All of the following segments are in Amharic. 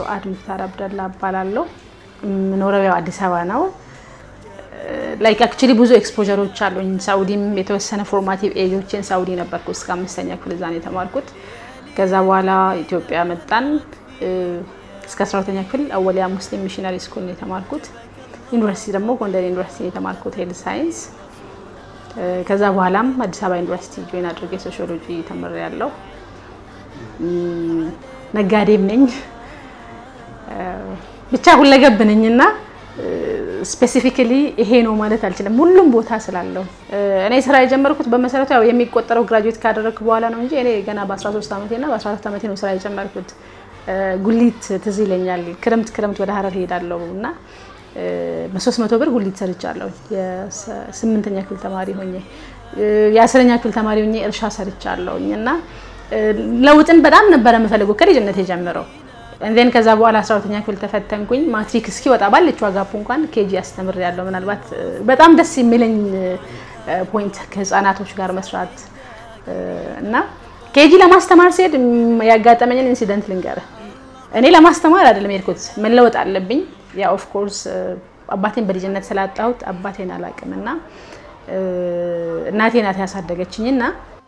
ሱአድ ሙክታር አብደላ እባላለሁ። የምኖረው ያው አዲስ አበባ ነው። ላይክ አክቹሊ ብዙ ኤክስፖጀሮች አሉኝ። ሳውዲም የተወሰነ ፎርማቲቭ ኤጆችን ሳውዲ ነበርኩ እስከ አምስተኛ ክፍል እዛ ነው የተማርኩት። ከዛ በኋላ ኢትዮጵያ መጣን። እስከ አስራ ሁለተኛ ክፍል አወሊያ ሙስሊም ሚሽነሪ ስኩል ነው የተማርኩት። ዩኒቨርሲቲ ደግሞ ጎንደር ዩኒቨርሲቲ ነው የተማርኩት ሄልዝ ሳይንስ። ከዛ በኋላም አዲስ አበባ ዩኒቨርሲቲ ጆይን አድርጌ ሶሺዮሎጂ ተምሬያለሁ። ነጋዴም ነኝ ብቻ ሁለገብ ነኝ እና ስፔሲፊካሊ ይሄ ነው ማለት አልችልም። ሁሉም ቦታ ስላለው እኔ ስራ የጀመርኩት በመሰረቱ ያው የሚቆጠረው ግራጁዌት ካደረግኩ በኋላ ነው እንጂ እኔ ገና በ13 ዓመቴ እና በ14 ዓመቴ ነው ስራ የጀመርኩት። ጉሊት ትዝ ይለኛል። ክረምት ክረምት ወደ ሀረር ሄዳለሁ እና በሶስት መቶ ብር ጉሊት ሰርቻለሁ። የስምንተኛ ክፍል ተማሪ ሆኜ የአስረኛ ክፍል ተማሪ ሆኜ እርሻ ሰርቻለሁኝ እና ለውጥን በጣም ነበረ የምፈልገው ከልጅነት የጀምረው እንዴን ከዛ በኋላ 12ኛ ክፍል ተፈተንኩኝ። ማትሪክ እስኪወጣ ባለችው አጋፑ እንኳን ኬጂ አስተምር ያለው ምናልባት በጣም ደስ የሚለኝ ፖይንት ከህፃናቶች ጋር መስራት እና ኬጂ ለማስተማር ሲሄድ ያጋጠመኝን ኢንሲደንት ልንገርህ። እኔ ለማስተማር አይደለም የሄድኩት፣ መለወጥ አለብኝ። ያ ኦፍ ኮርስ አባቴን በልጅነት ስላጣሁት አባቴን አላውቅም እና እናቴ ናት ያሳደገችኝ እና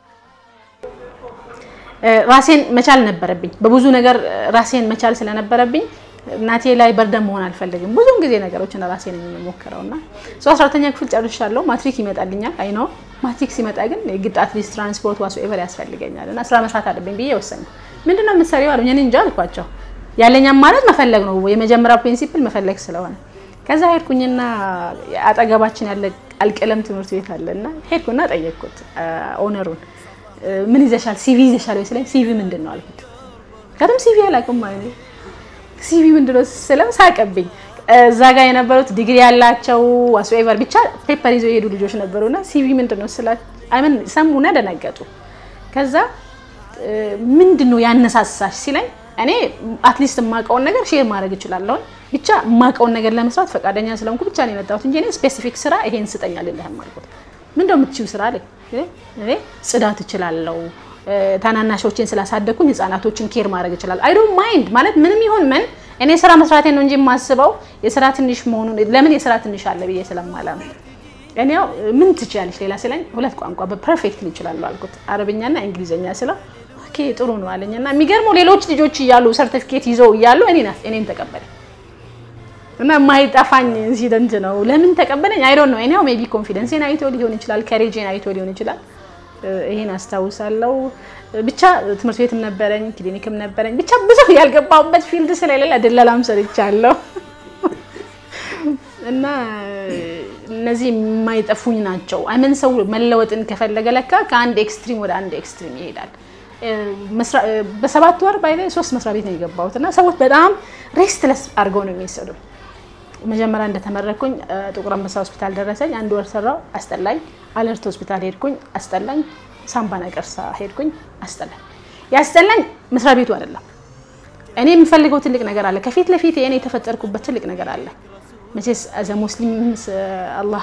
ራሴን መቻል ነበረብኝ። በብዙ ነገር ራሴን መቻል ስለነበረብኝ እናቴ ላይ በርደን መሆን አልፈልግም። ብዙም ጊዜ ነገሮችን ራሴ ነኝ የምሞክረው እና ሶ 12ኛ ክፍል ጨርሻለሁ። ማትሪክ ይመጣልኛል። አይ ነው ማትሪክ ሲመጣ ግን የግድ አትሊስት ትራንስፖርት ዋሱ ኤቨር ያስፈልገኛል እና ስራ መስራት አለብኝ ብዬ ወሰንኩ። ምንድነው የምትሰሪው አሉኝ። እኔ እንጃ አልኳቸው። ያለኝ አማራጭ መፈለግ ነው። የመጀመሪያው ፕሪንሲፕል መፈለግ ስለሆነ ከዛ ሄድኩኝና አጠገባችን ያለ አልቀለም ትምህርት ቤት አለ እና ሄድኩና ጠየቅኩት ኦነሩን ምን ይዘሻል? ሲቪ ይዘሻል ወይ ስለኝ ሲቪ ምንድን ነው አልኩት። ከደም ሲቪ አላውቅም ማለት ነው። ሲቪ ምንድን ነው ስለው ሳቀብኝ። እዛ ጋር የነበሩት ዲግሪ ያላቸው ዋስኤቨር ብቻ ፔፐር ይዘው የሄዱ ልጆች ነበሩና ሲቪ ምንድን ነው ስላ አይምን ሰሙና ደነገጡ። ከዛ ምንድን ነው ያነሳሳሽ ሲለኝ እኔ አትሊስት የማውቀውን ነገር ሼር ማድረግ እችላለሁ። ብቻ የማውቀውን ነገር ለመስራት ፈቃደኛ ስለሆንኩ ብቻ ነው የመጣሁት እንጂ እኔ ስፔሲፊክ ስራ ይሄን ስጠኝ አልልህም አልኩት። ምንድን ነው የምትችይው ስራ አለኝ። እኔ ጽዳት እችላለሁ። ታናናሾችን ስላሳደግኩኝ ህጻናቶችን ኬር ማድረግ እችላለሁ። አይ ዶንት ማይንድ ማለት ምንም ይሁን ምን እኔ ስራ መስራቴን ነው እንጂ የማስበው የስራ ትንሽ መሆኑን ለምን የስራ ትንሽ አለ ብዬ ስለማላም እኔ ያው ምን ትችያለሽ ሌላ ሲለኝ ሁለት ቋንቋ በፐርፌክትሊ እችላለሁ አልኩት። አረብኛና እንግሊዝኛ ስለው ኦኬ ጥሩ ነው አለኝ እና የሚገርመው ሌሎች ልጆች እያሉ ሰርቲፊኬት ይዘው እያሉ እኔን ተቀበለኝ እና የማይጠፋኝ ኢንሲደንት ነው። ለምን ተቀበለኝ? አይ ዶንት ኖ እኔው ሜቢ ኮንፊደንሴን አይቶ ሊሆን ይችላል፣ ከሬጄን አይቶ ሊሆን ይችላል። ይሄን አስታውሳለሁ። ብቻ ትምህርት ቤትም ነበረኝ፣ ክሊኒክም ነበረኝ። ብቻ ብዙ ያልገባሁበት ፊልድ ስለሌለ ድለላም ሰርቻለሁ እና እነዚህ የማይጠፉኝ ናቸው። አይመን ሰው መለወጥን ከፈለገ ለካ ከአንድ ኤክስትሪም ወደ አንድ ኤክስትሪም ይሄዳል። በሰባት ወር ባይ ሶስት መስሪያ ቤት ነው የገባሁት እና ሰዎች በጣም ሬስትለስ አድርገው ነው የሚሰዱ መጀመሪያ እንደተመረኩኝ ጥቁር አንበሳ ሆስፒታል ደረሰኝ። አንድ ወር ሰራው፣ አስጠላኝ። አለርት ሆስፒታል ሄድኩኝ፣ አስጠላኝ። ሳምባ ነቀርሳ ሄድኩኝ፣ አስጠላኝ። ያስጠላኝ መስሪያ ቤቱ አይደለም። እኔ የምፈልገው ትልቅ ነገር አለ ከፊት ለፊት እኔ የተፈጠርኩበት ትልቅ ነገር አለ። መቼስ አዘ ሙስሊም አላህ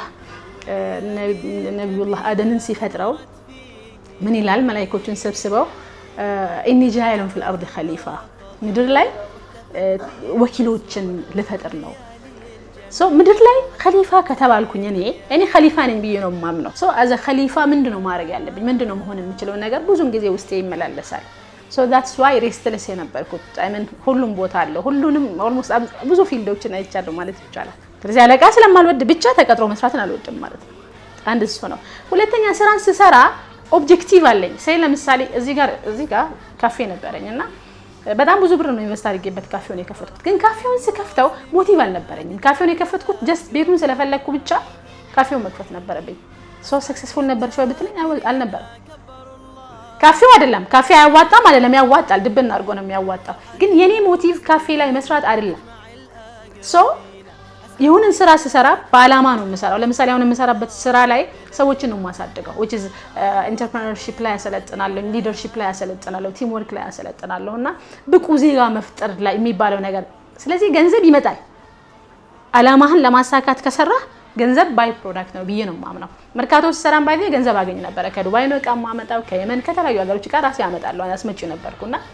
ነቢዩላህ አደምን ሲፈጥረው ምን ይላል? መላኢኮቹን ሰብስበው ኢኒ ጃኢሉን ፊል አርድ ኸሊፋ ምድር ላይ ወኪሎችን ልፈጥር ነው ምድር ላይ ከሊፋ ከተባልኩኝ እኔ እኔ ከሊፋ ነኝ ብዬ ነው የማምነው። አዘ ከሊፋ ምንድነው ማድረግ ያለብኝ ምንድነው መሆን የምችለው ነገር ብዙን ጊዜ ውስጤ ይመላለሳል። ዳትስ ዋይ ሬስትለስ የነበርኩት አይመን ሁሉም ቦታ አለው። ሁሉንም ኦልሞስት ብዙ ፊልዶችን አይቻለሁ ማለት ይቻላል። ስለዚህ አለቃ ስለማልወድ ብቻ ተቀጥሮ መስራትን አልወድም ማለት ነው። አንድ እሱ ነው። ሁለተኛ ስራን ስሰራ ኦብጀክቲቭ አለኝ። ሳይ ለምሳሌ እዚህ ጋር እዚህ ጋር ካፌ ነበረኝ እና በጣም ብዙ ብር ነው ኢንቨስት አድርጌበት ካፌውን የከፈትኩት። ግን ካፌውን ስከፍተው ሞቲቭ አልነበረኝም። ካፌውን የከፈትኩት ጀስት ቤቱን ስለፈለግኩ ብቻ ካፌውን መክፈት ነበረብኝ። ሶ ሰክሰስፉል ነበር ሸው ብትለኝ አልነበረም። ካፌው አይደለም ካፌ አያዋጣም አይደለም፣ ያዋጣል። ድብን አድርጎ ነው የሚያዋጣው። ግን የኔ ሞቲቭ ካፌ ላይ መስራት አይደለም። ሶ የሆነን ስራ ስሰራ በአላማ ነው የምሰራው። ለምሳሌ አሁን የምሰራበት ስራ ላይ ሰዎችን ነው የማሳድገው። ዊች ኢዝ ኢንተርፕረነርሺፕ ላይ ያሰለጥናለሁ፣ ሊደርሺፕ ላይ ያሰለጥናለሁ፣ ቲም ወርክ ላይ ያሰለጥናለሁ እና ብቁ ዜጋ መፍጠር ላይ የሚባለው ነገር። ስለዚህ ገንዘብ ይመጣል። አላማህን ለማሳካት ከሰራህ ገንዘብ ባይ ፕሮዳክት ነው ብዬ ነው የማምነው። መርካቶ ስሰራም ባይ ገንዘብ አገኝ ነበረ። ከዱባይ ነው እቃ የማመጣው፣ ከየመን ከተለያዩ ሀገሮች እቃ ራሴ አመጣለሁ፣ አስመጪ ነበርኩና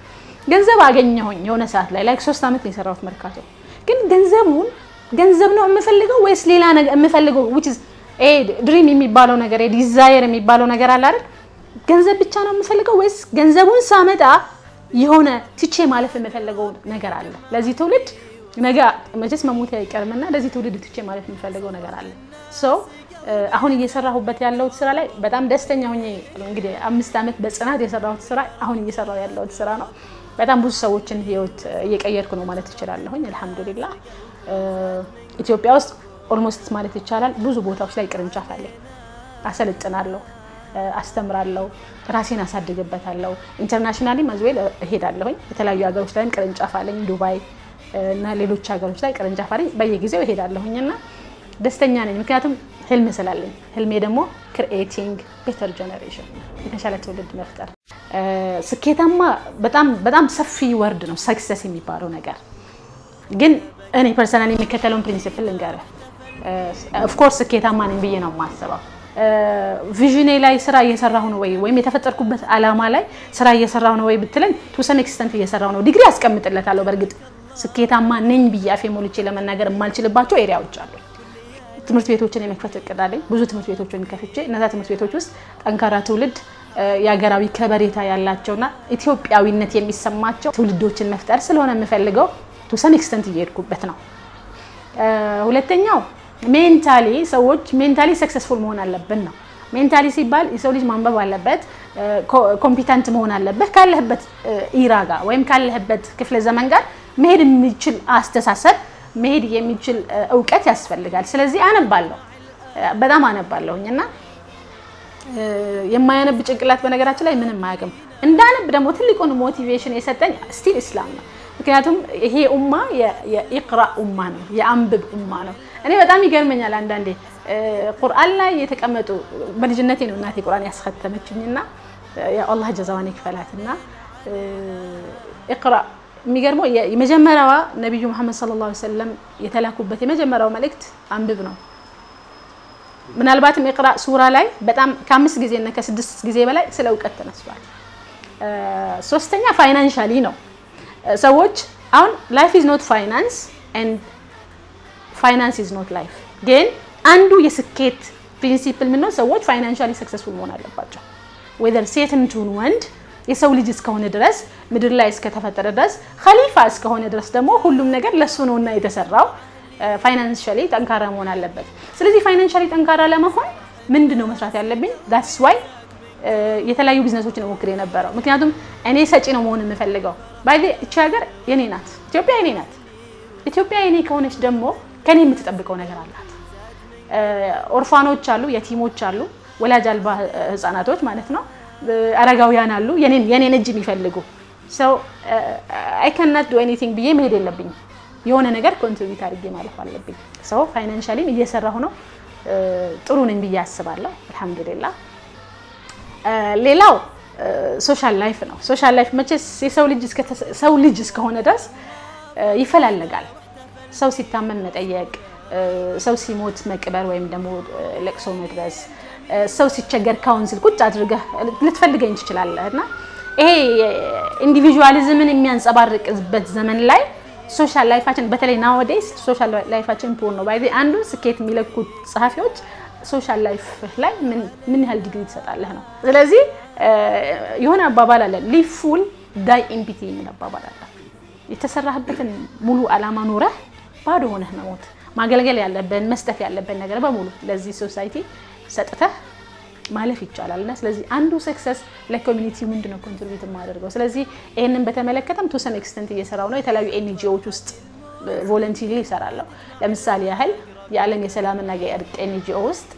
ገንዘብ አገኘሁኝ የሆነ ሰዓት ላይ ላይክ ሶስት ዓመት ነው የሰራሁት መርካቶ። ግን ገንዘቡን ገንዘብ ነው የምፈልገው ወይስ ሌላ ነገር የምፈልገው which is ኤ ድሪም የሚባለው ነገር ዲዛየር የሚባለው ነገር አለ አይደል? ገንዘብ ብቻ ነው የምፈልገው ወይስ ገንዘቡን ሳመጣ የሆነ ትቼ ማለፍ የምፈልገው ነገር አለ? ለዚህ ትውልድ ነገ መቼስ መሞት አይቀርምና ለዚህ ትውልድ ትቼ ማለፍ የምፈልገው ነገር አለ። ሶ አሁን እየሰራሁበት ያለሁት ስራ ላይ በጣም ደስተኛ ሆኜ እንግዲህ አምስት ዓመት በጽናት የሰራሁት ስራ አሁን እየሰራሁ ያለሁት ስራ ነው። በጣም ብዙ ሰዎችን ህይወት እየቀየርኩ ነው ማለት እችላለሁኝ። አልሐምዱሊላህ ኢትዮጵያ ውስጥ ኦልሞስት ማለት ይቻላል ብዙ ቦታዎች ላይ ቅርንጫፍ አለኝ። አሰለጥናለሁ፣ አስተምራለሁ፣ ራሴን አሳድግበታለሁ። ኢንተርናሽናሊ መዝዌል እሄዳለሁኝ። የተለያዩ ሀገሮች ላይም ቅርንጫፍ አለኝ፣ ዱባይ እና ሌሎች ሀገሮች ላይ ቅርንጫፍ አለኝ። በየጊዜው እሄዳለሁኝ እና ደስተኛ ነኝ። ምክንያቱም ህልም ስላለኝ፣ ህልሜ ደግሞ ክሪኤቲንግ ቤተር ጀኔሬሽን የተሻለ ትውልድ መፍጠር። ስኬታማ በጣም በጣም ሰፊ ወርድ ነው ሰክሰስ የሚባለው ነገር ግን እኔ ፐርሰናል የሚከተለውን ፕሪንሲፕል ልንገርህ። ኦፍኮርስ ስኬታማ ነኝ ብዬ ነው የማስበው። ቪዥኔ ላይ ስራ እየሰራሁ ነው ወይ ወይም የተፈጠርኩበት አላማ ላይ ስራ እየሰራሁ ነው ወይ ብትለኝ ቱ ሰም ኤክስተንት እየሰራሁ ነው። ዲግሪ አስቀምጥለታለሁ። በእርግጥ ስኬታማ ነኝ ብዬ አፌ ሞልቼ ለመናገር የማልችልባቸው ኤሪያዎች አሉ። ትምህርት ቤቶችን የመክፈት እቅድ አለኝ። ብዙ ትምህርት ቤቶችን ከፍቼ እነዛ ትምህርት ቤቶች ውስጥ ጠንካራ ትውልድ የሀገራዊ ከበሬታ ያላቸውና ኢትዮጵያዊነት የሚሰማቸው ትውልዶችን መፍጠር ስለሆነ የምፈልገው ቱ ሰም ኤክስተንት እየሄድኩበት ነው። ሁለተኛው ሜንታሊ ሰዎች ሜንታሊ ሰክሰስፉል መሆን አለብን ነው። ሜንታሊ ሲባል የሰው ልጅ ማንበብ አለበት፣ ኮምፒተንት መሆን አለበት። ካለህበት ኢራ ጋር ወይም ካለህበት ክፍለ ዘመን ጋር መሄድ የሚችል አስተሳሰብ፣ መሄድ የሚችል እውቀት ያስፈልጋል። ስለዚህ አነባለሁ፣ በጣም አነባለሁኝ እና የማያነብ ጭንቅላት በነገራችን ላይ ምንም አያውቅም። እንዳነብ ደግሞ ትልቁን ሞቲቬሽን የሰጠኝ ስቲል ኢስላም ነው። ምክንያቱም ይሄ ኡማ የኢቅራ ኡማ ነው፣ የአንብብ ኡማ ነው። እኔ በጣም ይገርመኛል አንዳንዴ ቁርአን ላይ የተቀመጡ በልጅነቴ ነው እናቴ ቁርአን ያስከተመችኝና አላህ ጀዛዋን ይክፈላት እና ኢቅራ የሚገርመው የመጀመሪያዋ ነቢዩ መሐመድ ሰለላሁ ዐለይሂ ወሰለም የተላኩበት የመጀመሪያው መልእክት አንብብ ነው። ምናልባትም ኢቅራ ሱራ ላይ በጣም ከአምስት ጊዜ እና ከስድስት ጊዜ በላይ ስለ እውቀት ተነስቷል። ሶስተኛ ፋይናንሻሊ ነው። ሰዎች አሁን ላይፍ ኢዝ ኖት ፋይናንስ ኤንድ ፋይናንስ ኢዝ ኖት ላይፍ። ግን አንዱ የስኬት ፕሪንሲፕል ምነው ሰዎች ፋይናንሻሊ ሰክሰስፉል መሆን አለባቸው። ዌዘር ሴትም ትሁን ወንድ የሰው ልጅ እስከሆነ ድረስ ምድር ላይ እስከተፈጠረ ድረስ ኸሊፋ እስከሆነ ድረስ ደግሞ ሁሉም ነገር ለሱ ነውና የተሰራው ፋይናንሻሊ ጠንካራ መሆን አለበት። ስለዚህ ፋይናንሻሊ ጠንካራ ለመሆን ምንድን ነው መስራት ያለብኝ? ዳትስ ዋይ የተለያዩ ቢዝነሶችን ሞክር የነበረው ምክንያቱም እኔ ሰጪ ነው መሆን የምፈልገው። ባይ እቺ ሀገር የኔ ናት፣ ኢትዮጵያ የኔ ናት። ኢትዮጵያ የኔ ከሆነች ደግሞ ከኔ የምትጠብቀው ነገር አላት። ኦርፋኖች አሉ፣ የቲሞች አሉ፣ ወላጅ አልባ ህጻናቶች ማለት ነው። አረጋውያን አሉ፣ የኔን እጅ የሚፈልጉ ሰው አይ ካናት ዱ ኤኒቲንግ ብዬ መሄድ የለብኝም። የሆነ ነገር ኮንትሪቢዩት አድርጌ ማለፍ አለብኝ። ሰው ፋይናንሻሊም እየሰራሁ ነው፣ ጥሩ ነኝ ብዬ አስባለሁ። አልሐምዱሊላህ ሌላው ሶሻል ላይፍ ነው። ሶሻል ላይፍ መቼስ የሰው ልጅ ሰው ልጅ እስከሆነ ድረስ ይፈላለጋል። ሰው ሲታመም መጠየቅ፣ ሰው ሲሞት መቅበር ወይም ደግሞ ለቅሶ መድረስ፣ ሰው ሲቸገር ካውንስል ቁጭ አድርገህ ልትፈልገኝ ትችላለህ እና ይሄ ኢንዲቪዥዋሊዝምን የሚያንጸባርቅበት ዘመን ላይ ሶሻል ላይፋችን በተለይ ናወዴስ ሶሻል ላይፋችን ፖር ነው። ባይ አንዱ ስኬት የሚለኩት ጸሐፊዎች ሶሻል ላይፍ ላይ ምን ያህል ዲግሪ ትሰጣለህ ነው። ስለዚህ የሆነ አባባል አለ ሊቭ ፉል ዳይ ኤምፒቲ የሚል አባባል አለ። የተሰራህበትን ሙሉ ዓላማ ኖረህ ባዶ ሆነህ መሞት፣ ማገልገል ያለብን መስጠት ያለብን ነገር በሙሉ ለዚህ ሶሳይቲ ሰጥተህ ማለፍ ይቻላል እና ስለዚህ አንዱ ሰክሰስ ለኮሚኒቲ ምንድን ነው ኮንትሪቢዩት የማደርገው። ስለዚህ ይህንን በተመለከተም ቱ ሰም ኤክስተንት እየሰራው ነው። የተለያዩ ኤንጂኦዎች ውስጥ ቮለንቲሪ ይሰራለሁ። ለምሳሌ ያህል የዓለም የሰላምና የእርቅ ኤንጂኦ ውስጥ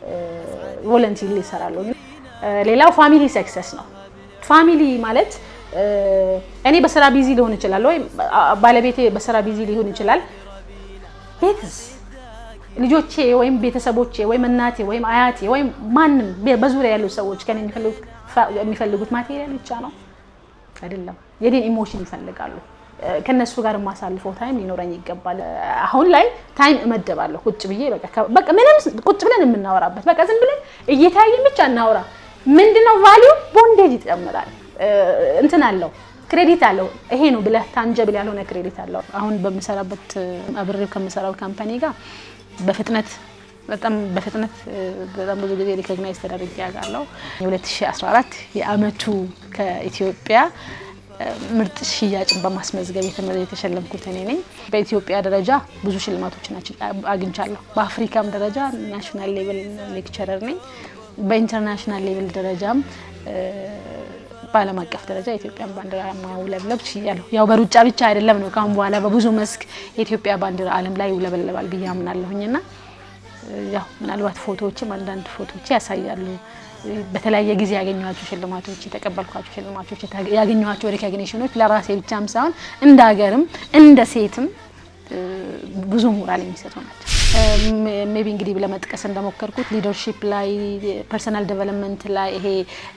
ቮለንቲሪ ይሰራለሁ። ሌላው ፋሚሊ ሰክሰስ ነው። ፋሚሊ ማለት እኔ በስራ ቢዚ ሊሆን ይችላል፣ ወይም ባለቤቴ በስራ ቢዚ ሊሆን ይችላል። ቤትስ ልጆቼ ወይም ቤተሰቦቼ ወይም እናቴ ወይም አያቴ ወይም ማንም በዙሪያ ያሉ ሰዎች ከኔ የሚፈልጉት ማቴሪያል ብቻ ነው አይደለም። የኔን ኢሞሽን ይፈልጋሉ። ከነሱ ጋር የማሳልፈው ታይም ሊኖረኝ ይገባል። አሁን ላይ ታይም እመደባለሁ ቁጭ ብዬ በቃ ምንም ቁጭ ብለን የምናወራበት በቃ ዝም ብለን እየተያየን ብቻ እናወራ። ምንድነው ቫሊዩ ቦንዴጅ ይጨምራል። እንትን አለው ክሬዲት አለው። ይሄ ነው ብለህ ታንጀብል ያልሆነ ክሬዲት አለው። አሁን በምሰራበት አብሬው ከምሰራው ካምፓኒ ጋር በፍጥነት በጣም በፍጥነት በጣም ብዙ ጊዜ ሪኮግናይዝ ተደርጌ ያውቃለሁ። የ2014 የአመቱ ከኢትዮጵያ ምርጥ ሽያጭን በማስመዝገብ የተሸለምኩት እኔ ነኝ። በኢትዮጵያ ደረጃ ብዙ ሽልማቶችን አግኝቻለሁ። በአፍሪካም ደረጃ ናሽናል ሌቭል ሌክቸረር ነኝ። በኢንተርናሽናል ሌቭል ደረጃም በዓለም አቀፍ ደረጃ የኢትዮጵያን ባንዲራ ማውለብለብ ችያለሁ። ያው በሩጫ ብቻ አይደለም ነው። ካሁን በኋላ በብዙ መስክ የኢትዮጵያ ባንዲራ ዓለም ላይ ይውለበለባል ብዬ አምናለሁኝና ያው ምናልባት ፎቶዎችም አንዳንድ ፎቶዎች ያሳያሉ። በተለያየ ጊዜ ያገኘኋቸው ሽልማቶች፣ የተቀበልኳቸው ሽልማቶች፣ ያገኘኋቸው ሪኮግኒሽኖች ለራሴ ብቻም ሳይሆን እንደ ሀገርም እንደ ሴትም ብዙ ሞራል የሚሰጡ ናቸው። ሜቢ እንግዲህ ለመጥቀስ እንደሞከርኩት ሊደርሺፕ ላይ ፐርሰናል ዴቨሎፕመንት ላይ ይሄ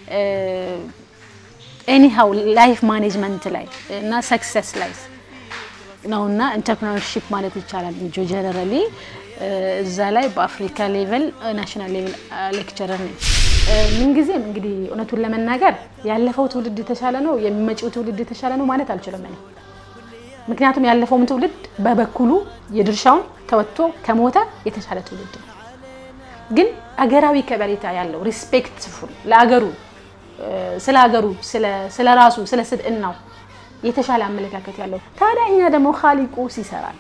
ኤኒሃው ላይፍ ማኔጅመንት ላይ እና ሰክሰስ ላይ ነው እና ኢንተርፕረነርሺፕ ማለት ይቻላል ጀነራሊ እዛ ላይ በአፍሪካ ሌቨል ናሽናል ሌቨል ሌክቸረር ነኝ። ምንጊዜም እንግዲህ እውነቱን ለመናገር ያለፈው ትውልድ የተሻለ ነው፣ የሚመጪው ትውልድ የተሻለ ነው ማለት አልችልም እኔ። ምክንያቱም ያለፈውም ትውልድ በበኩሉ የድርሻውን ተወጥቶ ከሞተ የተሻለ ትውልድ ነው። ግን አገራዊ ከበሬታ ያለው ሪስፔክትፉል ለአገሩ ስለ ሀገሩ ስለ ራሱ ስለ ስብዕናው የተሻለ አመለካከት ያለው ታዲያ እኛ ደግሞ ኻሊቁ ሲሰራል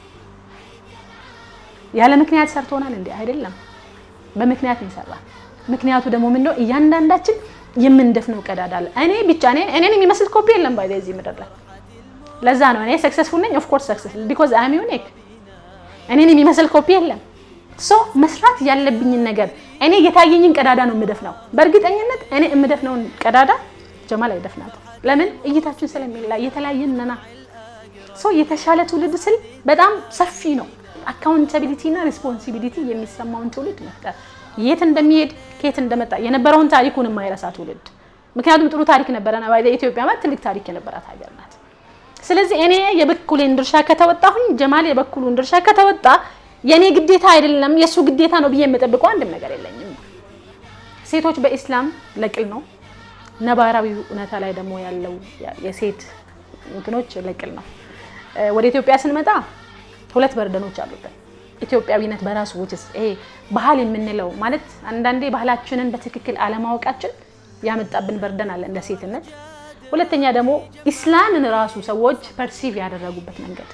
ያለ ምክንያት ሰርቶናል እንዴ? አይደለም፣ በምክንያት ነው ይሰራል። ምክንያቱ ደግሞ ምንድነው? እያንዳንዳችን የምንደፍነው ቀዳዳ አለ። እኔ ብቻ እኔ እኔን የሚመስል ኮፒ የለም ባይ እዚህ ምድር ላይ። ለዛ ነው እኔ ሰክሰስፉል ነኝ። ኦፍ ኮርስ ሰክሰስፉል ቢኮዝ አይ አም ዩኒክ። እኔን የሚመስል ኮፒ የለም። ሶ መስራት ያለብኝን ነገር እኔ የታየኝን ቀዳዳ ነው የምደፍነው። በእርግጠኝነት እኔ የምደፍነውን ቀዳዳ ጀማል አይደፍናትም። ለምን? እይታችን ስለሚለያይ የተለያየን ነና። ሶ የተሻለ ትውልድ ስል በጣም ሰፊ ነው። አካውንታቢሊቲ እና ሪስፖንሲቢሊቲ የሚሰማውን ትውልድ መፍጠር፣ የት እንደሚሄድ ከየት እንደመጣ የነበረውን ታሪኩን የማይረሳ ትውልድ። ምክንያቱም ጥሩ ታሪክ ነበረና ኢትዮጵያ ማለት ትልቅ ታሪክ የነበራት ሀገር ናት። ስለዚህ እኔ የበኩሌን ድርሻ ከተወጣሁኝ፣ ጀማል የበኩሉን ድርሻ ከተወጣ የእኔ ግዴታ አይደለም የእሱ ግዴታ ነው ብዬ የምጠብቀው አንድም ነገር የለኝም። ሴቶች በኢስላም ለቅል ነው። ነባራዊ እውነታ ላይ ደግሞ ያለው የሴት እንትኖች ለቅል ነው። ወደ ኢትዮጵያ ስንመጣ ሁለት በርደኖች አሉበት። ኢትዮጵያዊነት በራሱ ውጭስ ይሄ ባህል የምንለው ማለት አንዳንዴ ባህላችንን በትክክል አለማወቃችን ያመጣብን በርደን አለ እንደ ሴትነት። ሁለተኛ ደግሞ ኢስላምን ራሱ ሰዎች ፐርሲቭ ያደረጉበት መንገድ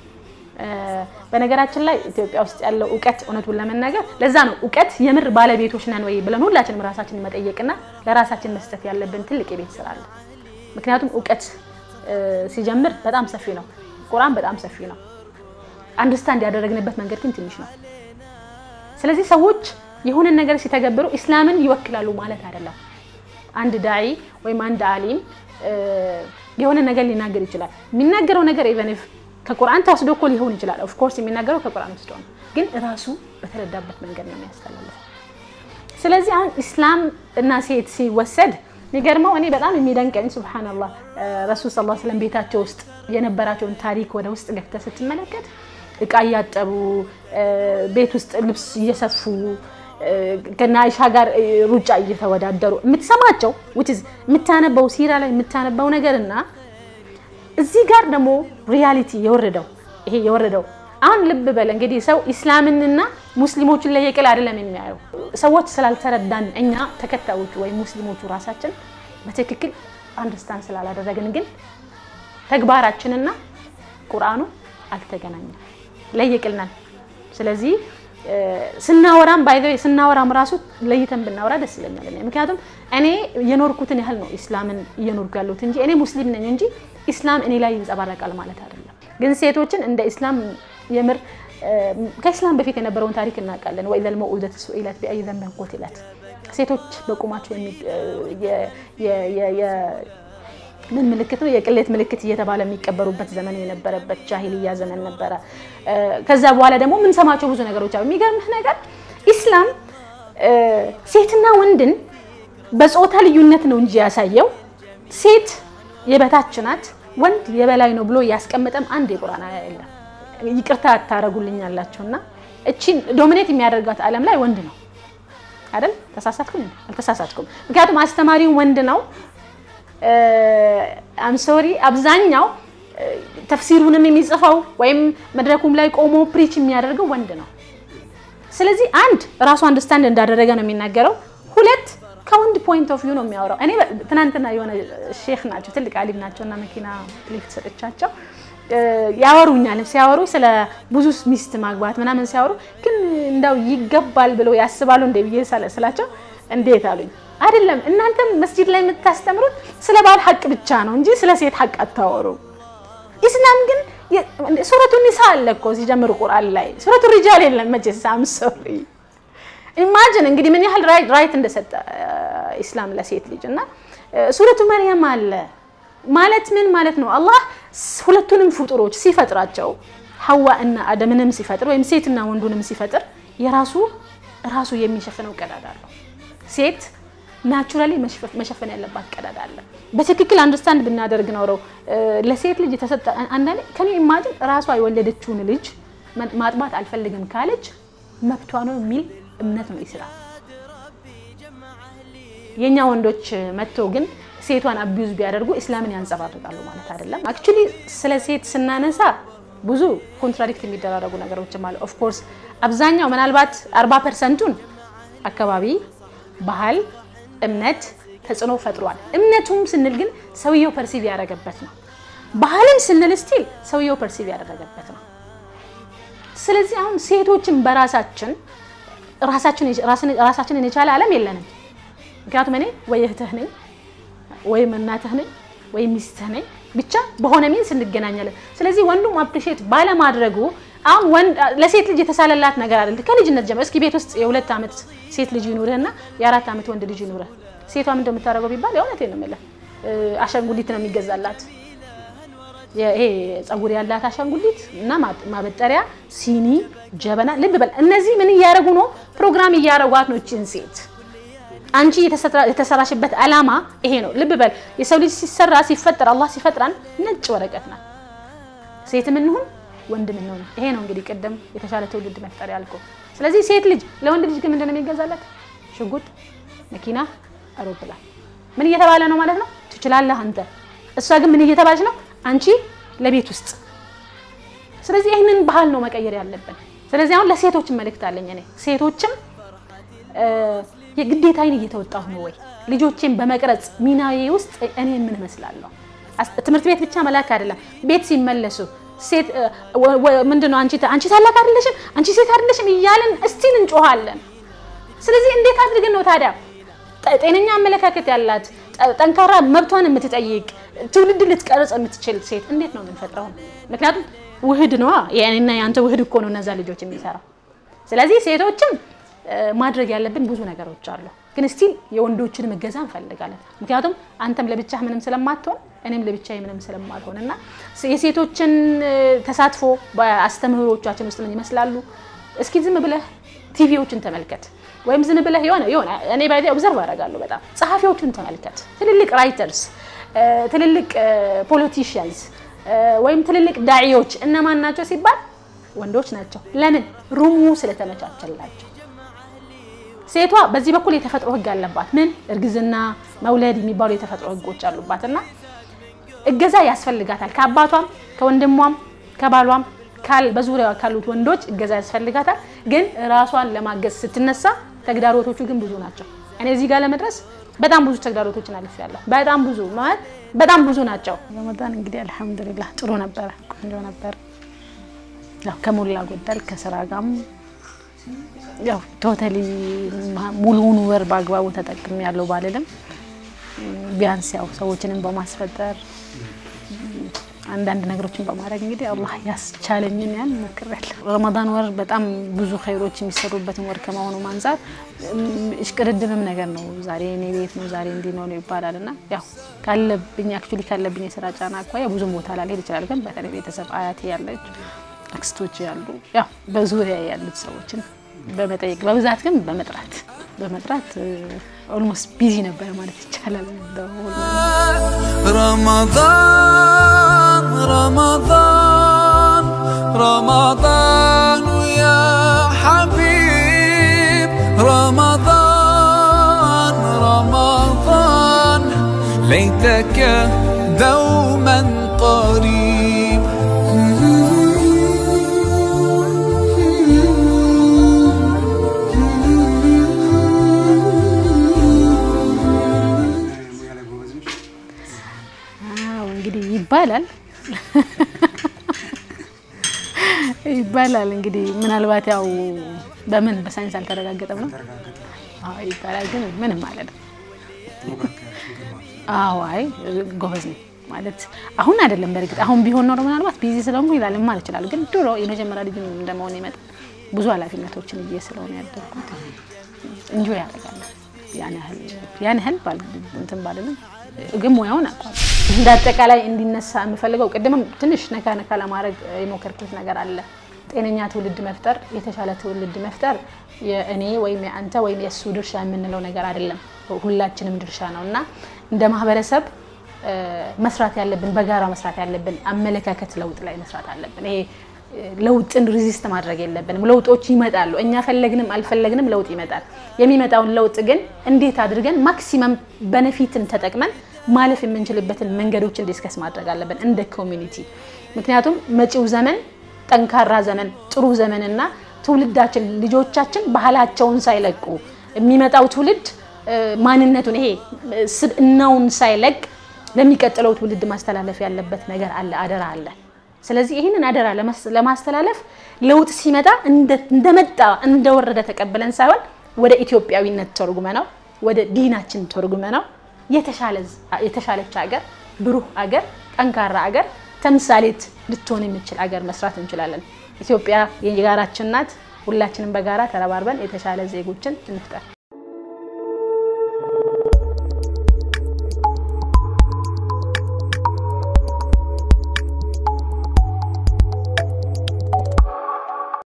በነገራችን ላይ ኢትዮጵያ ውስጥ ያለው እውቀት እውነቱን ለመናገር ለዛ ነው እውቀት የምር ባለቤቶች ነን ወይ ብለን ሁላችንም ራሳችንን መጠየቅና ለራሳችን መስጠት ያለብን ትልቅ የቤት ስራ አለ። ምክንያቱም እውቀት ሲጀምር በጣም ሰፊ ነው። ቁርአን በጣም ሰፊ ነው። አንደርስታንድ ያደረግንበት መንገድ ግን ትንሽ ነው። ስለዚህ ሰዎች የሆነን ነገር ሲተገብሩ ኢስላምን ይወክላሉ ማለት አይደለም። አንድ ዳዒ ወይም አንድ አሊም የሆነ ነገር ሊናገር ይችላል። የሚናገረው ነገር ኢቨን ኢፍ ከቁርአን ተወስዶ እኮ ሊሆን ይችላል። ኦፍ ኮርስ የሚናገረው ከቁርአን ወስዶ ነው፣ ግን ራሱ በተረዳበት መንገድ ነው የሚያስተላልፈው። ስለዚህ አሁን ኢስላም እና ሴት ሲወሰድ የሚገርመው እኔ በጣም የሚደንቀኝ ሱብሃነላህ ረሱል ሰለላሁ ዐለይሂ ወሰለም ቤታቸው ውስጥ የነበራቸውን ታሪክ ወደ ውስጥ ገብተህ ስትመለከት እቃ እያጠቡ ቤት ውስጥ ልብስ እየሰፉ ከና አይሻ ጋር ሩጫ እየተወዳደሩ የምትሰማቸው የምታነበው ሲራ ላይ የምታነበው ነገር እና እዚህ ጋር ደግሞ ሪያሊቲ የወረደው ይሄ የወረደው አሁን ልብ በል እንግዲህ ሰው ኢስላምንና ሙስሊሞችን ለየቅል አይደለም የሚያየው። ሰዎች ስላልተረዳን እኛ ተከታዮቹ ወይም ሙስሊሞቹ ራሳችን በትክክል አንደርስታንድ ስላላደረግን ግን ተግባራችንና ቁርአኑ አልተገናኘም፣ ለየቅል ነን። ስለዚህ ስናወራም ባይዘ ስናወራም ራሱ ለይተን ብናወራ ደስ ይለኛል። ምክንያቱም እኔ የኖርኩትን ያህል ነው ኢስላምን እየኖርኩ ያለሁት እንጂ እኔ ሙስሊም ነኝ እንጂ ኢስላም እኔ ላይ ይንጸባረቃል ማለት አይደለም። ግን ሴቶችን እንደ ኢስላም የምር ከኢስላም በፊት የነበረውን ታሪክ እናውቃለን። ወኢዘ ልመኡደቱ ሱኢለት ቢአይ ዘንቢን ቁቲለት ሴቶች በቁማቸው ምን ምልክት ነው? የቅሌት ምልክት እየተባለ የሚቀበሩበት ዘመን የነበረበት ጃሂልያ ዘመን ነበረ። ከዛ በኋላ ደግሞ የምንሰማቸው ብዙ ነገሮች አሉ። የሚገርምህ ነገር ኢስላም ሴትና ወንድን በጾታ ልዩነት ነው እንጂ ያሳየው ሴት የበታች ናት፣ ወንድ የበላይ ነው ብሎ ያስቀመጠም አንድ የቁርአን አያ የለም። ይቅርታ ታረጉልኛላችሁ እና እቺን ዶሚኔት የሚያደርጋት ዓለም ላይ ወንድ ነው አይደል? ተሳሳትኩም? አልተሳሳትኩም። ምክንያቱም አስተማሪው ወንድ ነው አም ሶሪ አብዛኛው ተፍሲሩንም የሚጽፈው ወይም መድረኩም ላይ ቆሞ ፕሪች የሚያደርገው ወንድ ነው። ስለዚህ አንድ ራሱ አንደርስታንድ እንዳደረገ ነው የሚናገረው። ሁለት ከወንድ ፖይንት ኦፍ ቪው ነው የሚያወራው። እኔ ትናንትና የሆነ ሼክ ናቸው ትልቅ አሊም ናቸው እና መኪና ሊፍት ሰጥቻቸው ያወሩኛል። ሲያወሩ ስለ ብዙ ሚስት ማግባት ምናምን ሲያወሩ ግን እንዳው ይገባል ብለው ያስባሉ እንደ ብዬ ስላቸው እንዴት አሉኝ። አይደለም እናንተም መስጂድ ላይ የምታስተምሩት ስለ ባል ሀቅ ብቻ ነው እንጂ ስለ ሴት ሀቅ አታወሩ። ኢስላም ግን ሱረቱ ኒሳ አለ እኮ ሲጀምር ቁርአን ላይ ሱረቱ ሪጃል የለም መቼስ አም ሶሪ ኢማጅን እንግዲህ ምን ያህል ራይት እንደሰጠ ኢስላም ለሴት ልጅ እና ሱረቱ መርየም አለ ማለት ምን ማለት ነው? አላህ ሁለቱንም ፍጡሮች ሲፈጥራቸው ሐዋ እና አደምንም ሲፈጥር ወይም ሴትና ወንዱንም ሲፈጥር የራሱ ራሱ የሚሸፍነው ቀዳዳ አለው። ሴት ናቹራሊ መሸፈን ያለባት ቀዳዳ አለ። በትክክል አንደርስታንድ ብናደርግ ኖረው ለሴት ልጅ የተሰጠ አንዳንዴ ከኔ ኢማጅን ራሷ የወለደችውን ልጅ ማጥባት አልፈልግም ካለች መብቷ ነው የሚል እምነት ነው ኢስላም። የኛ ወንዶች መጥቶ ግን ሴቷን አቢዩዝ ቢያደርጉ እስላምን ያንጸባርቃሉ ማለት አይደለም። አክቹሊ ስለ ሴት ስናነሳ ብዙ ኮንትራዲክት የሚደራረጉ ነገሮችም አሉ። ኦፍ ኮርስ አብዛኛው ምናልባት 40 ፐርሰንቱን አካባቢ፣ ባህል፣ እምነት ተጽዕኖ ፈጥሯል። እምነቱም ስንል ግን ሰውየው ፐርሲቭ ያደረገበት ነው። ባህልም ስንል ስቲል ሰውየው ፐርሲቭ ያደረገበት ነው። ስለዚህ አሁን ሴቶችን በራሳችን ራሳችንን የቻለ ዓለም የለንም። ምክንያቱም እኔ ወይ እህትህ ነኝ ወይም እናትህ ነኝ ወይም ሚስትህ ነኝ፣ ብቻ በሆነ ሚንስ እንገናኛለን። ስለዚህ ወንዱም አፕሪሼት ባለማድረጉ አሁን ወንድ ለሴት ልጅ የተሳለላት ነገር አይደል። ከልጅነት ጀምሮ እስኪ ቤት ውስጥ የሁለት ዓመት ሴት ልጅ ይኑርህና የአራት ዓመት ወንድ ልጅ ይኑርህ፣ ሴቷ ምን እንደምታደርገው ቢባል የእውነቴን ነው የምልህ አሻንጉሊት ነው የሚገዛላት። ይሄ ፀጉር ያላት አሻንጉሊት እና ማበጠሪያ፣ ሲኒ፣ ጀበና። ልብ በል እነዚህ ምን እያደረጉ ነው? ፕሮግራም እያደረጓት ነው እችን ሴት አንቺ የተሰራሽበት ዓላማ ይሄ ነው። ልብ በል የሰው ልጅ ሲሰራ ሲፈጠር አላህ ሲፈጥራን ነጭ ወረቀት ናት። ሴትም እንሁን ወንድም እንሁን ይሄ ነው እንግዲህ ቅድም የተሻለ ትውልድ መፍጠር ያልከው። ስለዚህ ሴት ልጅ ለወንድ ልጅ ግን ምንድን ነው የሚገዛላት? ሽጉጥ፣ መኪና፣ አውሮፕላን። ምን እየተባለ ነው ማለት ነው? ትችላለህ አንተ። እሷ ግን ምን እየተባለች ነው? አንቺ ለቤት ውስጥ። ስለዚህ ይህንን ባህል ነው መቀየር ያለብን። ስለዚህ አሁን ለሴቶችም መልእክት አለኝ እኔ ሴቶችም የግዴታዬን እየተወጣሁ ነው ወይ? ልጆቼን በመቅረጽ ሚናዬ ውስጥ እኔ ምን እመስላለሁ? ትምህርት ቤት ብቻ መላክ አይደለም፣ ቤት ሲመለሱ ሴት ምንድነው አንቺ አንቺ ታላቅ አይደለሽም፣ አንቺ ሴት አይደለሽም እያልን እስቲል እንጮሃለን። ስለዚህ እንዴት አድርገን ነው ታዲያ ጤነኛ አመለካከት ያላት ጠንካራ መብቷን የምትጠይቅ ትውልድ ልትቀርጽ የምትችል ሴት እንዴት ነው የምንፈጥረው? ምክንያቱም ውህድ ነዋ፣ የእኔና የአንተ ውህድ እኮ ነው እነዛ ልጆች የሚሰራው። ስለዚህ ሴቶችም ማድረግ ያለብን ብዙ ነገሮች አሉ፣ ግን ስቲል የወንዶችን እገዛ እንፈልጋለን። ምክንያቱም አንተም ለብቻህ ምንም ስለማትሆን እኔም ለብቻዬ ምንም ስለማልሆን እና የሴቶችን ተሳትፎ በአስተምህሮቻችን ውስጥ ምን ይመስላሉ? እስኪ ዝም ብለህ ቲቪዎችን ተመልከት፣ ወይም ዝም ብለህ የሆነ የሆነ እኔ ባይ ኦብዘርቭ አደርጋለሁ በጣም ጸሐፊዎችን ተመልከት። ትልልቅ ራይተርስ፣ ትልልቅ ፖለቲሽያንስ ወይም ትልልቅ ዳዒዎች እነማን ናቸው ሲባል ወንዶች ናቸው። ለምን? ሩሙ ስለተመቻቸላቸው። ሴቷ በዚህ በኩል የተፈጥሮ ህግ አለባት። ምን እርግዝና፣ መውለድ የሚባሉ የተፈጥሮ ህጎች አሉባት እና እገዛ ያስፈልጋታል። ከአባቷም ከወንድሟም ከባሏም በዙሪያ ካሉት ወንዶች እገዛ ያስፈልጋታል። ግን ራሷን ለማገዝ ስትነሳ ተግዳሮቶቹ ግን ብዙ ናቸው። እኔ እዚህ ጋር ለመድረስ በጣም ብዙ ተግዳሮቶችን አልፌያለሁ። በጣም ብዙ ማለት በጣም ብዙ ናቸው። ረመዳን እንግዲህ አልሐምዱሊላህ ጥሩ ነበረ፣ ቆንጆ ነበር። ያው ከሞላ ጎደል ከስራ ጋርም ያው ቶታሊ ሙሉውን ወር በአግባቡ ተጠቅም ያለው ባልልም ቢያንስ ያው ሰዎችንም በማስፈጠር አንዳንድ ነገሮችን በማድረግ እንግዲህ አላህ ያስቻለኝን ያን ሞክሬያለሁ። ረመዳን ወር በጣም ብዙ ኸይሮች የሚሰሩበትን ወር ከመሆኑ አንጻር እሽቅድድምም ነገር ነው። ዛሬ እኔ ቤት ነው፣ ዛሬ እንዲህ ነው ይባላል እና ያው ካለብኝ አክቹዋሊ ካለብኝ የስራ ጫና አኳያ ብዙም ቦታ ላልሄድ ይችላል። ግን በተለይ ቤተሰብ አያቴ ያለች አክስቶች ያሉ ያው በዙሪያ ያሉት ሰዎችን በመጠየቅ በብዛት ግን በመጥራት በመጥራት ኦልሞስት ቢዚ ነበረ ማለት ይቻላል። ረመዳን ረመዳን ረመዳን ያ ሐቢብ ረመዳን ረመዳን ليتك دوم እንግዲህ ይባላል ይባላል እንግዲህ ምናልባት ያው በምን በሳይንስ አልተረጋገጠም ነው አዎ ይባላል፣ ግን ምንም ማለት ነው። አዎ አይ ጎበዝ ነኝ ማለት አሁን አይደለም። በእርግጥ አሁን ቢሆን ኖሮ ምናልባት ቢዚ ስለሆንኩ ይላል ልማር ይችላል። ግን ድሮ የመጀመሪያ ልጅ እንደመሆን መጠን ብዙ ኃላፊነቶችን እዬ ስለሆነ ያደርኩት እንጆ ያደርጋል ያን ያህል ያን ያህል እንትን ባልልም ግን ሙያውን አውቋል። እንደ አጠቃላይ እንዲነሳ የምፈልገው ቅድምም ትንሽ ነካ ነካ ለማድረግ የሞከርኩት ነገር አለ። ጤነኛ ትውልድ መፍጠር፣ የተሻለ ትውልድ መፍጠር የእኔ ወይም የአንተ ወይም የእሱ ድርሻ የምንለው ነገር አይደለም፣ ሁላችንም ድርሻ ነው እና እንደ ማህበረሰብ መስራት ያለብን በጋራ መስራት ያለብን አመለካከት ለውጥ ላይ መስራት አለብን። ይሄ ለውጥን ሪዚስት ማድረግ የለብንም። ለውጦች ይመጣሉ። እኛ ፈለግንም አልፈለግንም ለውጥ ይመጣል። የሚመጣውን ለውጥ ግን እንዴት አድርገን ማክሲመም በነፊትን ተጠቅመን ማለፍ የምንችልበትን መንገዶችን ዲስከስ ማድረግ አለብን እንደ ኮሚኒቲ። ምክንያቱም መጪው ዘመን ጠንካራ ዘመን፣ ጥሩ ዘመንና ትውልዳችን ልጆቻችን ባህላቸውን ሳይለቁ የሚመጣው ትውልድ ማንነቱን ይሄ ስብዕናውን ሳይለቅ ለሚቀጥለው ትውልድ ማስተላለፍ ያለበት ነገር አለ፣ አደራ አለ። ስለዚህ ይህንን አደራ ለማስተላለፍ ለውጥ ሲመጣ እንደመጣ እንደወረደ ተቀብለን ሳይሆን ወደ ኢትዮጵያዊነት ተርጉመ ነው ወደ ዲናችን ተርጉመ ነው የተሻለች ሀገር፣ ብሩህ አገር፣ ጠንካራ አገር፣ ተምሳሌት ልትሆን የሚችል አገር መስራት እንችላለን። ኢትዮጵያ የጋራችን ናት። ሁላችንም በጋራ ተረባርበን የተሻለ ዜጎችን እንፍጠር።